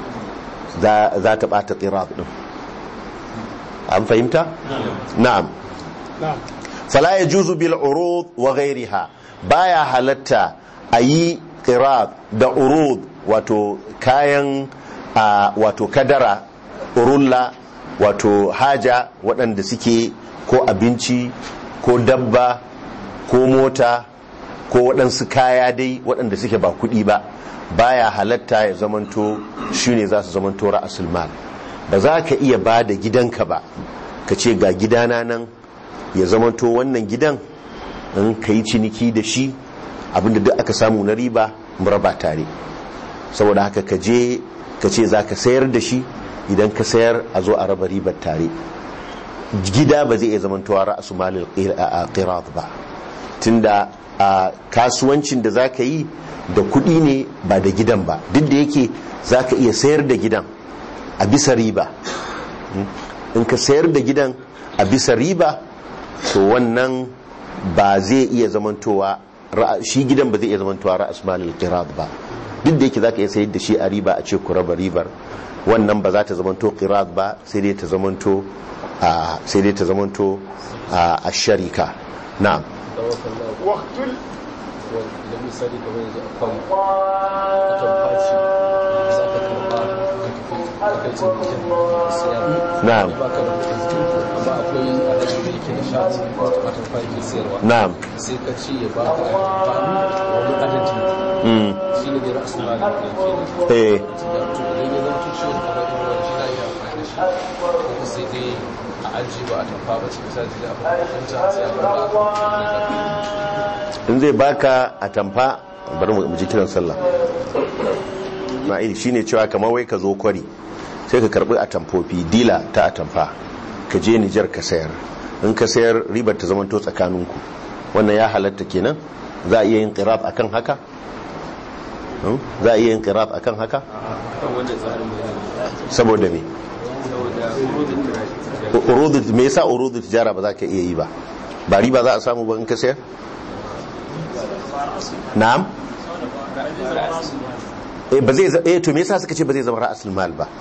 za ta bata qirat din an fahimta na'am fala yajuzu bil urud wa ghayriha baya halatta ayi qirat da urud wato kayan wato kadara urulla wato haja waɗanda suke ko abinci ko dabba ko mota ko waɗansu kaya dai waɗanda suke ba kuɗi ba baya halatta ya zamanto shine za su zamanto ra'asul mal ba za ka iya ba da gidanka ba ka ce ga gidana nan ya zamanto wannan gidan in ka yi ciniki da shi abinda duk aka samu na riba mu raba tare saboda haka ka je ka ce za ka sayar da shi idan ka sayar a zo a raba ribar tare gida ba zai iya zamantowa ra'asu malil qirat ba tunda a kasuwancin da za ka yi da kuɗi ne ba da gidan ba duk da yake za ka iya sayar da gidan a bisa riba in ka sayar da gidan a bisa riba to wannan ba zai iya zamantowa shi gidan ba zai iya zamantowa ra'as malil qirat ba duk da yake za ka iya sayar da shi a riba a ce ku raba ribar wannan ba za ta zamanto qirat ba sai dai ta zamanto sai dai ta zamanto a sharika na'am waqtul idan misali kamar yanzu akwai atamfaci za ka karba da kai cin bikin siyar na'am ba ka da kudin amma akwai alaji da yake da shati atamfaci ke siyarwa na'am sai ka ce ya ba ka wani adadi mm. shi ne dai rasu ma da ke eh to idan ya zama ciwo kamar irin wani shi na iya amfani da shi ko sai dai a ajiye ba a tamfa ba cikin sati da abin da kanta sai a karba in zai baka a tamfa bari mu ji kiran sallah ma'il shine cewa kamar wai ka zo kwari sai ka karbi a tamfofi dila ta atamfa ka je Nijar ka sayar in ka sayar ribar ta zamanto tsakaninku wannan ya halatta kenan za a iya yin qirat akan haka Hmm? za a iya yin qirat akan haka kan wanda tsarin mai saboda me saboda urudin tirashi urudu me yasa urudu tijara ba za ka iya yi ba ba riba za a samu ba in ka sayar na'am eh ba zai za- eh to me yasa suka ce ba zai zama ra'asul mal ba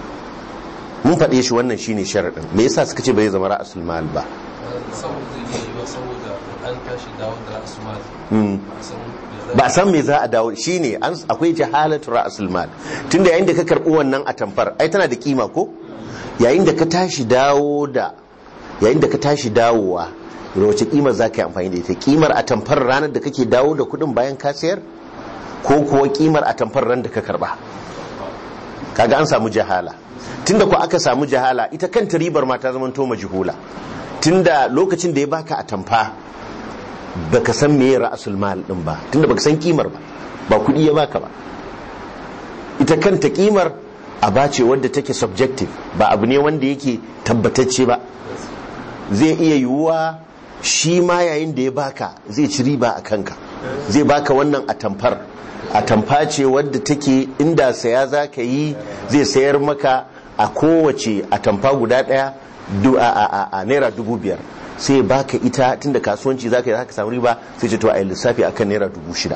mun faɗe shi wannan shine sharadin me yasa suka ce ba zai zama ra'asul mal ba saboda zai yi wa saboda an tashi dawo da rasu ma Hmm. a san ba a san me za a dawo shine an akwai jahalatu ra'asul mal tunda yayin da ka karbi wannan a tamfar ai tana da kima ko yayin da ka tashi dawo da yayin da ka tashi dawowa da wace kimar za ka yi amfani da ita kimar a tamfar ranar da kake dawo da kudin bayan ka sayar ko kuwa kimar a tamfar ran da ka karba kaga an samu jahala tunda ko aka samu jahala ita kanta ribar ma ta zama to majhula tunda lokacin da ya baka a tamfa baka san meye ra'asul mal din ba tunda baka san kimar ba ba kudi ya baka ba ita kanta kimar aba ce wadda take subjective ba abu ne wanda yake tabbatacce ba zai iya yiwuwa shi ma yayin da ya baka zai ci riba a kanka zai baka wannan atamfar atamfa ce wadda take inda saya za ka yi zai sayar maka a kowace atamfa guda daya du- a- a a- a naira dubu biyar sai baka ita tunda kasuwanci za ka yi za ka samu riba sai ce to a yi lissafi akan naira dubu shida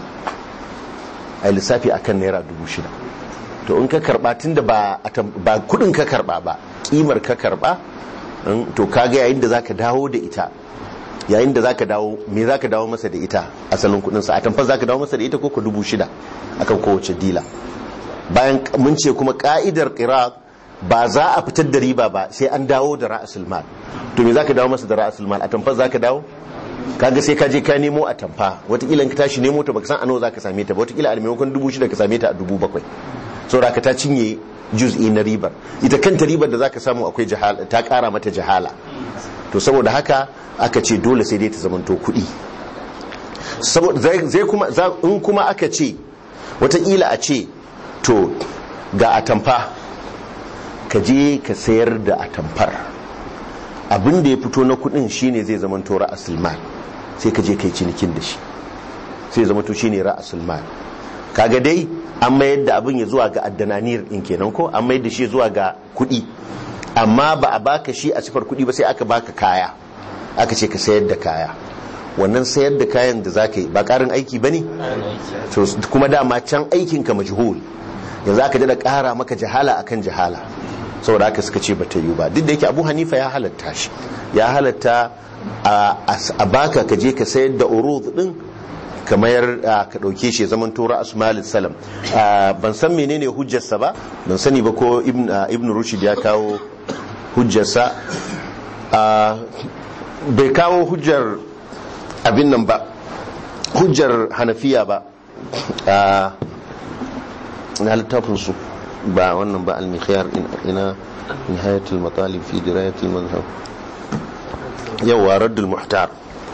a yi lissafi akan naira dubu shida to in ka karba tunda ba atam- ba kudin ka karba ba kimar ka karba in- to kaga yayin da zaka dawo da ita yayin da zaka dawo me zaka dawo masa da ita asalin kudin sa a tamfar zaka dawo masa da ita ko ko dubu shida akan kowace dila bayan k- mun ce kuma ka'idar qiraq ba za a fitar da riba ba sai an dawo da ra'asul mal to me zaka dawo masa da ra'asul mal a tamfar zaka dawo kaga sai ka je ka nemo a tamfa watakila in ka tashi nemo ta baka san a nawa zaka same ta ba watakila a maimakon dubu shida ka same ta a dubu bakwai saboda ka ta cinye juz'i na ribar ita kanta ribar da zaka samu akwai jahala ta kara mata jahala to saboda haka aka ce dole sai dai ta zamanto kuɗi saboda zai zai kuma za- in kuma aka ce watakila a ce to ga atamfa ka je ka sayar da atamfar abin da ya fito na kudin shine zai zama to ra'asul mal sai ka je kai cinikin da shi sai zama to shine ra'asul mal kaga dai an mayar da abin ya zuwa ga addananir din kenan ko an mayar da shi zuwa ga kudi amma ba a baka shi a sifar kudi ba sai aka baka kaya aka ce ka sayar da kaya wannan sayar da kayan da zaka yi ba karin aiki bane to kuma dama can aikin ka majhul yanzu aka da kara maka jahala akan jahala saboda haka suka ce bata yi ba duk da yake abu hanifa ya halatta shi ya halatta a a baka ka je ka sayar da urud din kamar ka dauke shi zaman tora asmalis salam Ah, ban san menene hujjarsa ba ban sani ba ko ibn ah, ibn rushd ya kawo hujjarsa Ah, bai kawo hujjar abin nan ba hujjar hanafiya ba a na littafin su ba wannan ba al-mikhyar ina nihayatul matalib fi dirayatul mazhab yawa raddul muhtar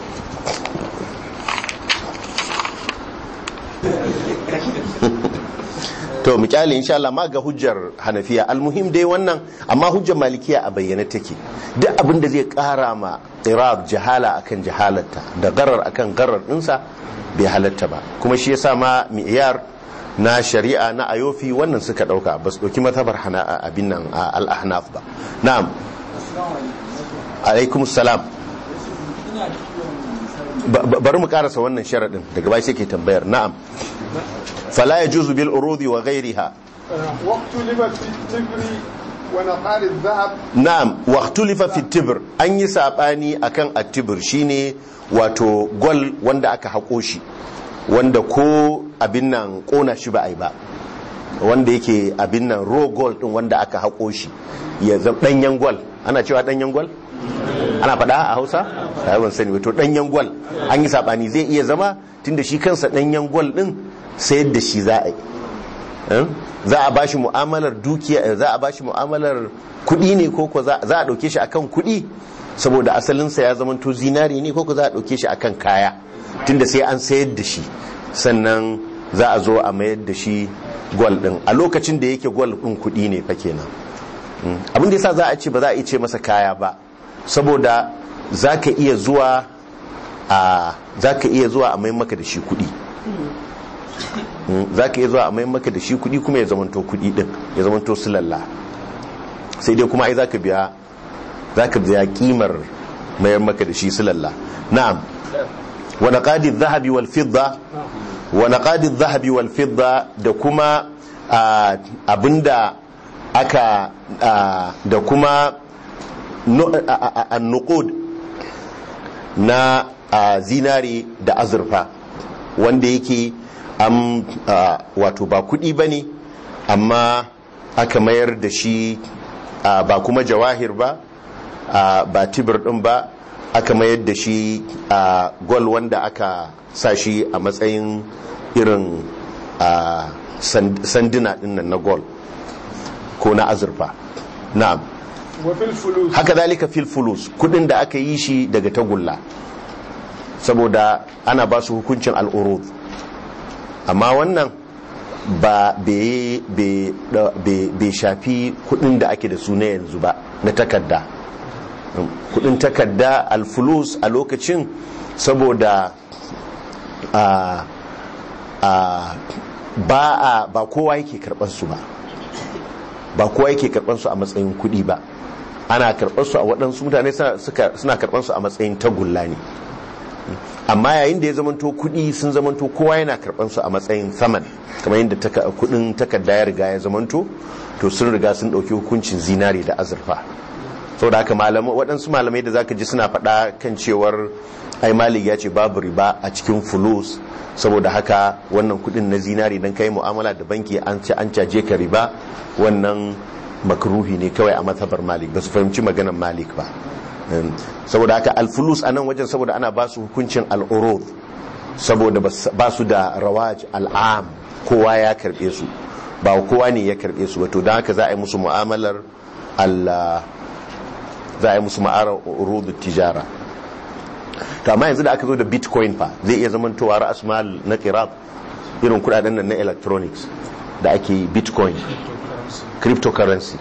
to misali insha Allah ma ga hujjar hanafiya almuhim dai wannan amma hujjar malikiya a bayyane take duk abin da zai kara ma irab jahala akan jahalarta da garar akan garar dinsa bai halatta ba kuma shi yasa ma mi'yar na shari'a na ayofi wannan suka dauka ba su dauki matabar hana abin nan al-ahnaf ba na'am alaikum salam bari mu karasa wannan sharadin daga bai sai ke tambayar na'am fala yajuzu bil urudi wa ghayriha واختلف في التبر ونقار الذهب na'am waqtulifa fi tibr an yi sabani akan at-tibr shine wato gol wanda aka hako shi wanda ko abin nan kona shi ba ai ba wanda yake abin nan raw gold din wanda aka hako shi ya zama danyen gol ana cewa danyen gol ana faɗa a Hausa sai ban sani wato danyen gol an yi sabani zai iya zama tunda shi kansa danyen gol din sayar da shi za a yi za a bashi mu'amalar dukiya za a bashi mu'amalar kuɗi ne ko ko za a ɗauke shi akan kuɗi saboda asalinsa ya zama to zinari ne ko ko za a ɗauke shi akan kaya tunda sai an sayar da shi sannan za a zo a mayar da shi gwal ɗin a lokacin da yake gwal ɗin kuɗi ne fa kenan abin da yasa za a ce ba za a iya ce masa kaya ba saboda za ka iya zuwa a za ka iya zuwa a mai maka da shi kuɗi za ka iya zuwa a mai maka da shi kuɗi kuma ya zamanto kuɗi ɗin ya zamanto silalla sai dai kuma ai za ka biya za ka biya kimar mayar maka da shi silalla na'am wa naqadi dhahabi wal fidda wa naqadi dhahabi wal fidda da kuma abinda aka da kuma an-nuqud na zinari da azurfa wanda yake am wato ba kudi ba ne amma aka mayar da shi ba kuma jawahir ba ba tibir din ba aka mayar da shi gol wanda aka sa shi a matsayin irin sanduna dinnan na gol ko na azurfa na'am haka zalika fil fulus kudin da aka yi shi daga tagulla saboda ana ba su hukuncin al'urud amma wannan ba bai shafi kudin da ake da su na yanzu ba na takarda kudin takarda alfulus a lokacin saboda a ba a ba kowa yake karɓar su ba ba kowa yake karɓar su a matsayin kudi ba ana karɓar su a waɗansu mutane suna karɓar su a matsayin tagulla ne amma yayin da ya zamanto kuɗi sun zamanto kowa yana karɓar su a matsayin saman kamar yadda kuɗin takarda ya riga ya zamanto to sun riga sun ɗauki hukuncin zinari da azurfa saboda haka waɗansu malamai da zaka ji suna faɗa kan cewar ai malik ya ce babu riba a cikin fulus saboda haka wannan kuɗin na zinari dan kai mu'amala da banki an ce an caje ka riba wannan makruhi ne kawai a matsabar malik ba su fahimci maganar malik ba saboda haka alfulus a nan wajen saboda ana ba su hukuncin al'urud saboda ba su da rawaj al'am kowa ya karbe su ba kowa ne ya karbe su wato don haka za a yi musu mu'amalar Allah za a yi musu ma'arar urudu tijara to amma yanzu da aka zo da bitcoin fa zai iya zamantowa ra'as mal na qirab irin kudaden nan na electronics da ake yi bitcoin cryptocurrency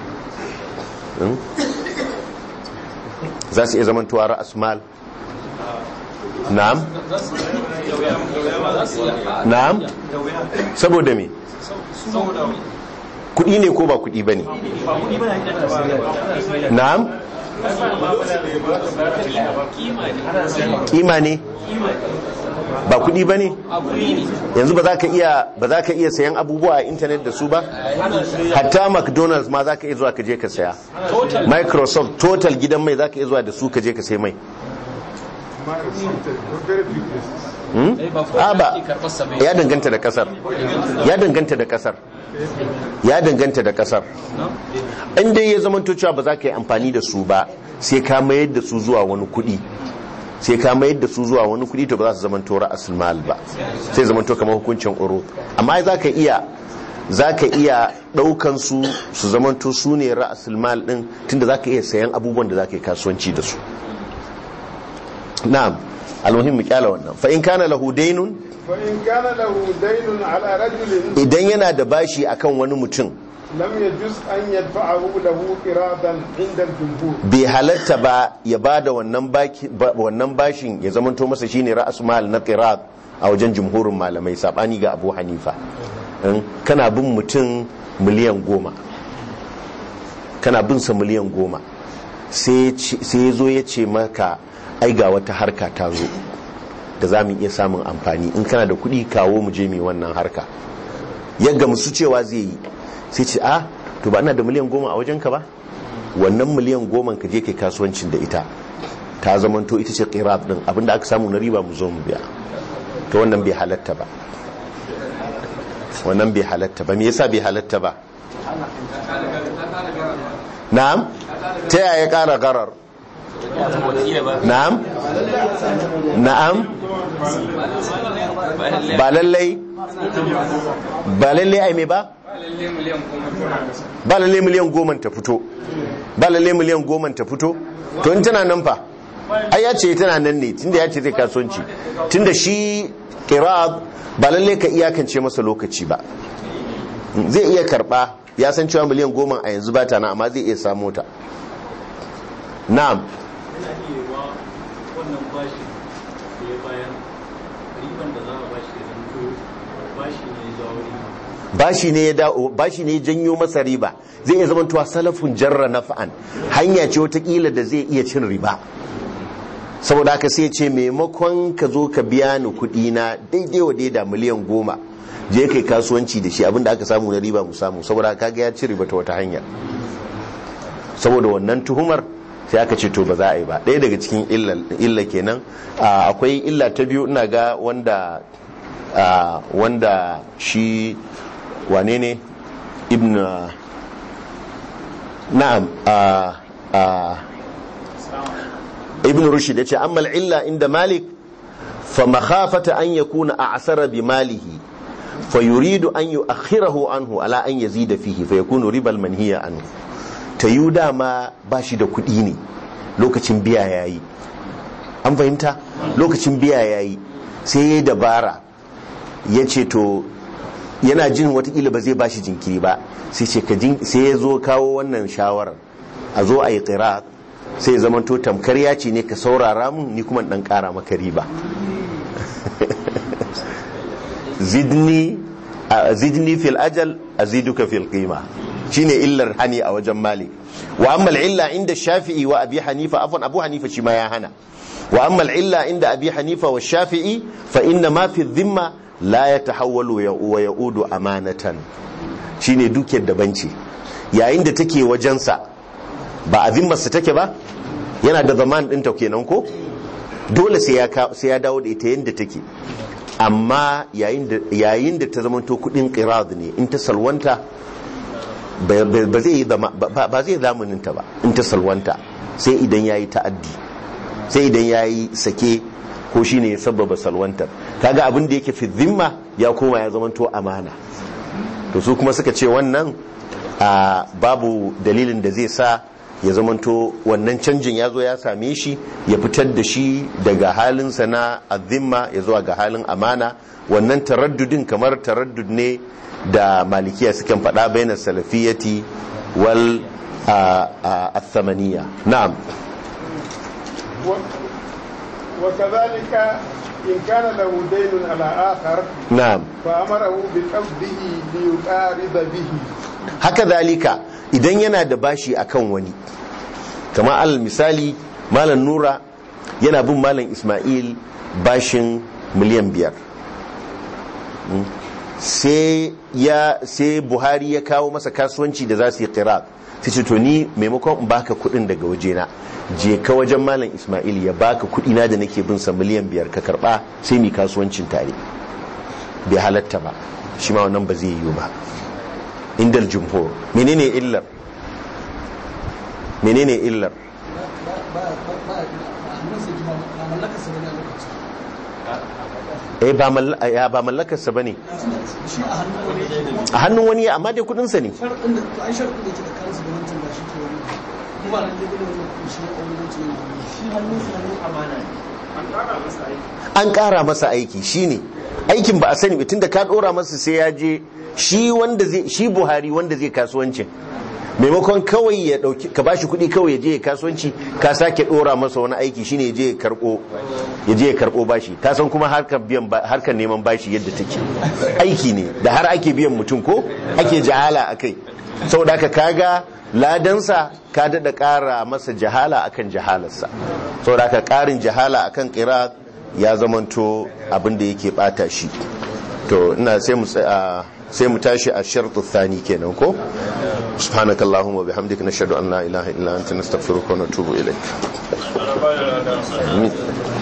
za su iya zamantowa ra'as mal na'am na'am saboda me kudi ne ko ba kudi ba ne na'am kima ne ba kudi ba ne yanzu ba za ka iya ba za ka iya sayan abubuwa a intanet da su ba hatta mcdonald's ma za ka iya zuwa ka je ka saya microsoft total gidan mai za ka iya zuwa da su ka je ka sai mai a ba ya danganta da kasar ya danganta da kasar ya danganta da kasar inda ya zama cewa ba za ka yi amfani da su ba sai ka mayar da su zuwa wani kudi sai ka mayar da su zuwa wani kudi to ba za su zamanto ra'asul mal ba sai zamanto kamar hukuncin uru amma za ka iya za ka iya ɗaukan su su zamanto su ne ra'asul mal ɗin tunda za ka iya sayan abubuwan da za ka yi kasuwanci da su na'am almuhim mu kyala wannan fa in kana lahu daynun فإن كان له دين على رجل idan yana da bashi akan wani mutum لم يجوز أن يدفعه له قراضا عند الجمهور bai halatta ba ya bada wannan baki ba- wannan bashin ya zamanto masa shine ra'asul mal na qirad a wajen jumhurin malamai sabani ga Abu Hanifa In kana bin mutum miliyan goma kana bin sa miliyan goma sai ya ce- sai ya zo ya ce maka ai ga wata harka ta zo da za mu iya samun amfani in kana da kuɗi kawo mu je mu yi wannan harka ya gamsu cewa zai yi sai ce a to ba ina da miliyan goma a wajenka ba wannan miliyan goma ka je kai kasuwancin da ita ta zamanto ita ce qirat din abinda aka samu na riba mu zo mu biya to wannan bai halatta ba wannan bai halatta ba me yasa bai halatta ba na'am ta yaya kara garar na'am na'am ba lallai ba lallai ai me ba ba lalle miliyan goma ta fito ba lalle miliyan goma ta fito to in tana nan fa ai ya ce tana nan ne tunda ya ce zai kasuwanci tunda shi qirab ba lalle ka iyakance masa lokaci ba zai iya karba ya san cewa miliyan goma a yanzu ba ta na amma zai iya samu ta na'am yana iya wa wannan bashin da ya bayan riban da za a bashi ya zanto bashi ne ya jawo riba bashi ne ya dawo bashi ne ya janyo masa riba zai iya zama tuwa salafun jarra nafa'an hanya ce watakila da zai iya cin riba saboda haka sai ce maimakon ka zo ka biya ni kuɗi na daidai wa daida miliyan goma je kai kasuwanci da shi abinda aka samu na riba mu samu saboda haka ga ya ci riba ta wata hanya saboda wannan tuhumar sai aka ce to ba za a yi ba ɗaya daga cikin illa- illa kenan Ah, akwai illa ta biyu ina ga wanda ah, wanda shi wane ne ibn ah, na'am ah, ah, ibn rushd ya ce amma illa inda malik fa makhafata an yakuna a'sara bi malihi fa yuridu an yu'akhirahu anhu ala an yazida fihi fa yakunu ribal manhiya anhu ta yi dama ba shi da kuɗi ne lokacin biya yayi an fahimta lokacin biya yayi sai ya yi dabara ya ce to yana jin watakila ba zai bashi jinkiri ba sai ce ka jin sai ya zo kawo wannan shawarar a zo a yi qira sai ya zama to tamkar ya ce ne ka saurara mun ni kuma dan kara maka riba zidni a- zidni fil ajal aziduka fil qima shine illar hani a wajen malik wa amma illa inda shafi'i wa abi hanifa afwan abu hanifa shi ma ya hana wa amma illa inda abi hanifa wa shafi'i fa inna ma fi dhimma la yatahawwalu ya- wa ya'udu amanatan shine dukiyar daban ce yayin da take wajensa ba a zimmarsa take ba yana da zaman ɗinta kenan ko dole sai ya ka- sai ya dawo da ita yadda take amma yayin da yayin da ta zamanto kudin qirad ne in ta salwanta ba ba zai yi zama- ba ba zai zamaninta ba in ta salwanta sai idan yayi ta'addi sai idan yayi sake ko shine ya sababa salwantar kaga abin da yake fi zimma ya koma ya zamanto amana to su kuma suka ce wannan a babu dalilin da zai sa ya zamanto wannan canjin ya zo ya same shi ya fitar da shi daga halinsa na azimma ya zuwa ga halin amana wannan taraddudin kamar taraddud ne da malikiya sukan faɗa bainar salafiyati wal athamaniya na'am و- وكذلك إن كان له دين على آخر na'am فأمره بقبضه ليقارب به haka zalika idan yana da bashi akan wani kama alal misali malam nura yana bin malam ismail bashin miliyan biyar Mm. sai ya sai buhari ya kawo masa kasuwanci da za su yi kira sai ce to ni maimakon in baka kudin daga wajena je ka wajen malam ismail ya baka kudina da nake bin sa miliyan biyar ka karba sai mi kasuwancin tare bai halatta ba shi ma wannan ba zai yiwu ba indal jumhur menene illar menene illar ba ba ba ba a hannun sai ba mallakar sa bane a lokacin eh ba mall- ya ba mallakarsa bane shi a hannun wani yake a hannun wani amma dai kudinsa ne sharɗin da to ai sharɗin da ke da kansu da wancan ba shi ke wani kuma nan dai gudun wani kuma shi a wani wancan yana shi hannun sa hannun amana ne an ƙara masa aiki shine aikin ba a sani ba tunda ka ɗora masa sai ya je shi wanda zai shi Buhari wanda zai kasuwancin maimakon kawai ya dauki ka bashi kuɗi kawai ya je ya kasuwanci ka sake ɗora masa wani aiki shine ya je ya karɓo ya je ya karɓo bashi ka san kuma harkar biyan ba- harkar neman bashi yadda take aiki ne da har ake biyan mutum ko ake jahala akai saboda haka kaga ladansa ka daɗa ƙara masa jahala akan jahalarsa saboda haka ƙarin jahala akan ƙira ya zamanto abin da yake ɓata shi to ina sai mu tsaya- sai mu tashi a shartu thani kenan ko subhanakallahumma wa bihamdika nashhadu an la ilaha illa anta nastaghfiruka wa natubu ilaik Amin.